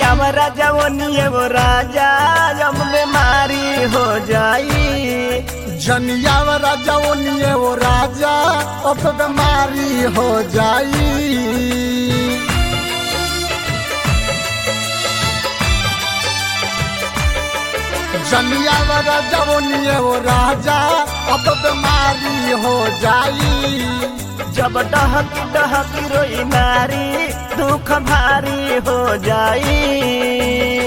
जनिया राजा वो निये वो राजा अब बीमारी हो जाई जनिया राजा वो निये वो राजा अब बीमारी हो जाई जनिया राजा वो निये वो राजा अब बीमारी हो जाई जब डहकी डहकी रोई नारी दुख भारी हो जाई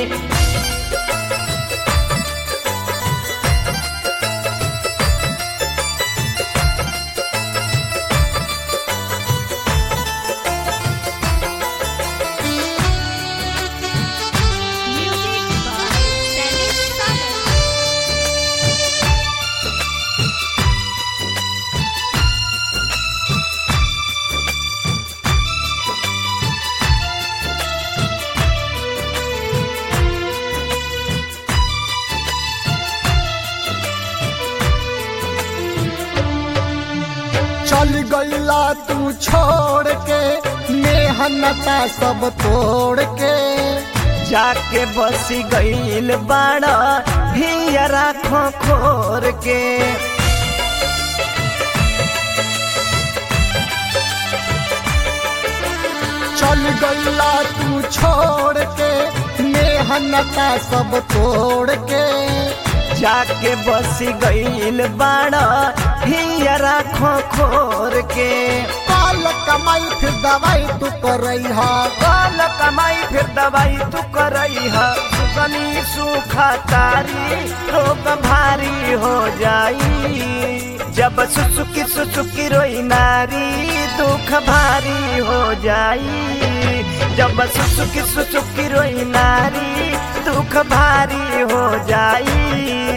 Music by Dennis Sagar. चल गईला तू छोड़ के मेहनता सब तोड़ के जाके बसी गईल बाड़ा हियरा खो खोर के चल गईला तू छोड़ के मेहनता सब तोड़ के जाके बसी गईल बाड़ा हियरा खो खोर के काल कमाई फिर दवाई तू करई हा काल कमाई फिर दवाई तू करई है सुगनी सूखा तारी रोग भारी हो जाई जब सुसुकी सुसुकी रोई नारी दुख भारी हो जाई जब सुसुकी सुसुकी रोई नारी दुख भारी हो जाई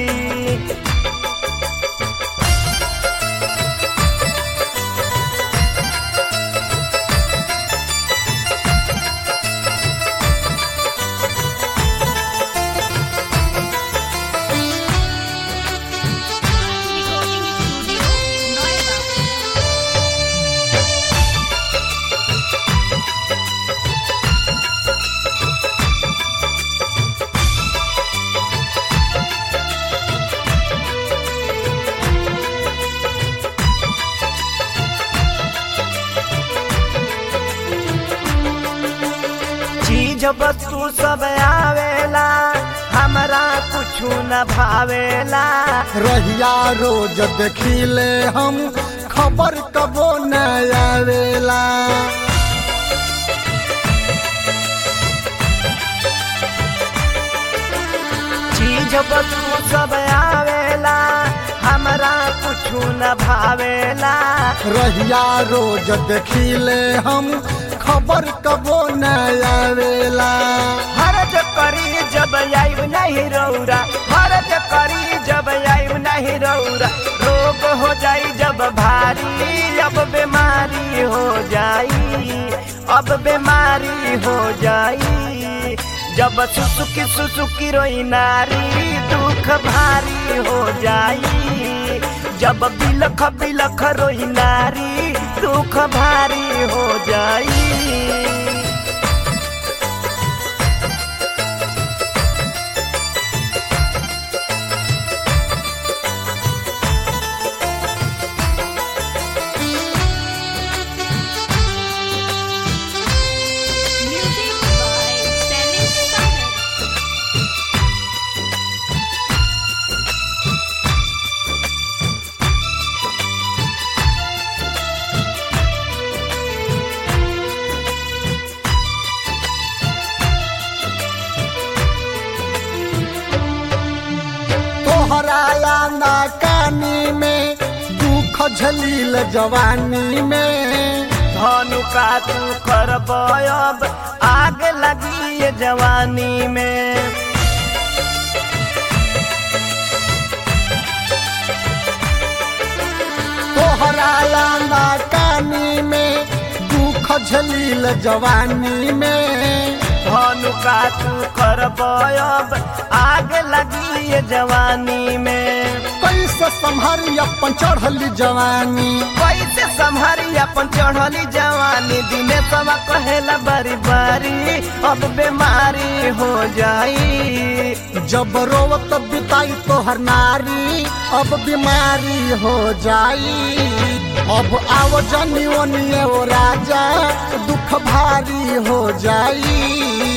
Recording Studio, Noida. चीज वस्तु सब आवेला हमरा कुछु न भावेला रहिया रोज देखिले हम खबर कबो न आवेला चीज वस्तु सब आवेला हमरा कुछु न भावेला रहिया रोज देखिले हम खबर कबो न आवेला हरज करी जब आइब नहीं रौरा हरज करी जब आइब नहीं रौरा रोग हो जाई जब भारी अब बीमारी हो जाई अब बीमारी हो जाई जब सुसुकी सुसुकी रोई नारी दुख भारी हो जाई जब बिलख बिलख रोई नारी दुख भारी हो जाई Music by Dennis Sagar. तोहराया ना कानी में दुख झलील जवानी में धनु का तू करब अब आग लगी ये जवानी में तोहराया ना कानी में दुख झलील जवानी में धनु का तू करब अब आग लगी ये जवानी में कैसे कैसे संभारी अपन चढ़ली जवानी कैसे संभारी अपन चढ़ली जवानी दिने सवा कहेला बारी बारी अब बीमारी हो जाई जब रोवत बिताई तोहर नारी अब बीमारी हो जाई अब आओ जनी ओनिए ओ राजा दुख भारी हो जाई